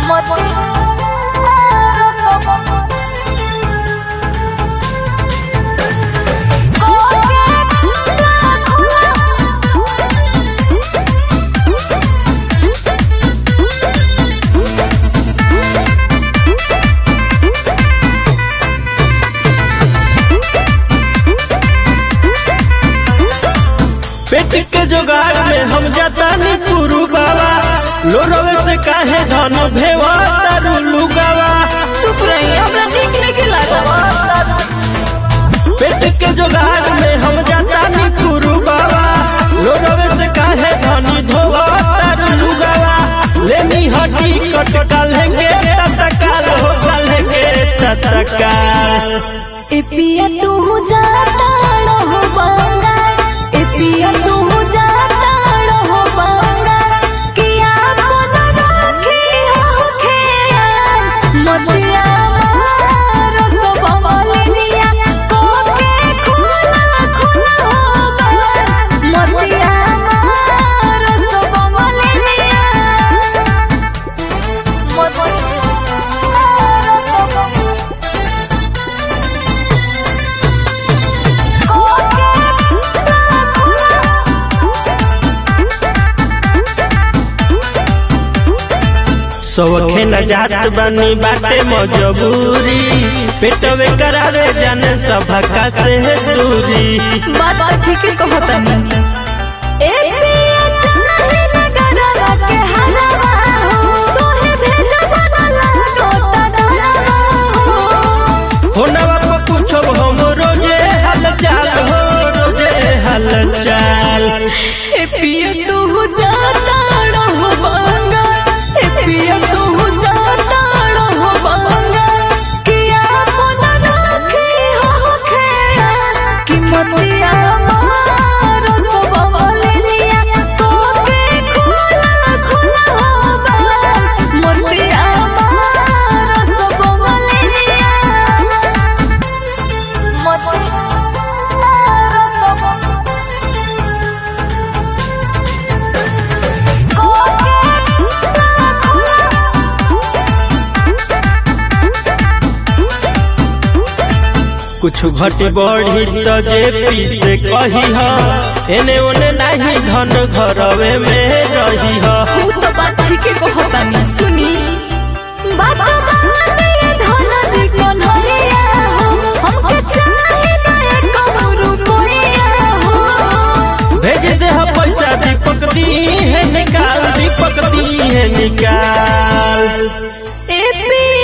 पेट के जुगाड़ में हम जातानी पुरु बाबा लोरवे से काहे धन भेवा तारू लुगावा चुप रही हमरा नीक नहीं लागल पेट के जुगाड़ में हम जातानी पुरु बाबा लोरवे से काहे धन धोवा तारू लुगावा लेनी हटी कट डालेंगे तत्काल हो डालेंगे तत्काल ए पिया तू जाता रहो बंगाल ए पिया तू जाता रहो बंगाल किया अपन राखी हो खेयाल मतिया मारो सो बवलिया कोके खुला खुला हो गल मतिया मारो सो बवलिया मतिया मारो सो सौखे न जात बनी बाटे मजबूरी पेटवे करावे जाने सभा से दूरी बात तो ठीक ही कहतनी ए पिया चाहे नगरवा के हलवा हो तोहे भेजब न लागो तड़वा हो होनवा पर कुछ हम रोजे हलचल हो रोजे हलचल ए पिया तू जाता रहो बंगाल ए पिया तू जाता रहो बंगाल किया अपन राखी हो खेया कि मतिया मारो सब बवलिया कोके खुला खुला हो गल मतिया मारो सब बवलिया मतिया मारो सब कुछ घट बढ़ी तो जे पी से कही ह एने ओने नहीं धन घरवे में रही ह ऊ तो बात ठीक है कहतानी सुनी बात मानिए धोला जी कन्हैया हो हमके चाहे ना एक रुपया हो भेज दे ह पैसा दीपक दी है निकाल दीपक दी है निकाल ए पी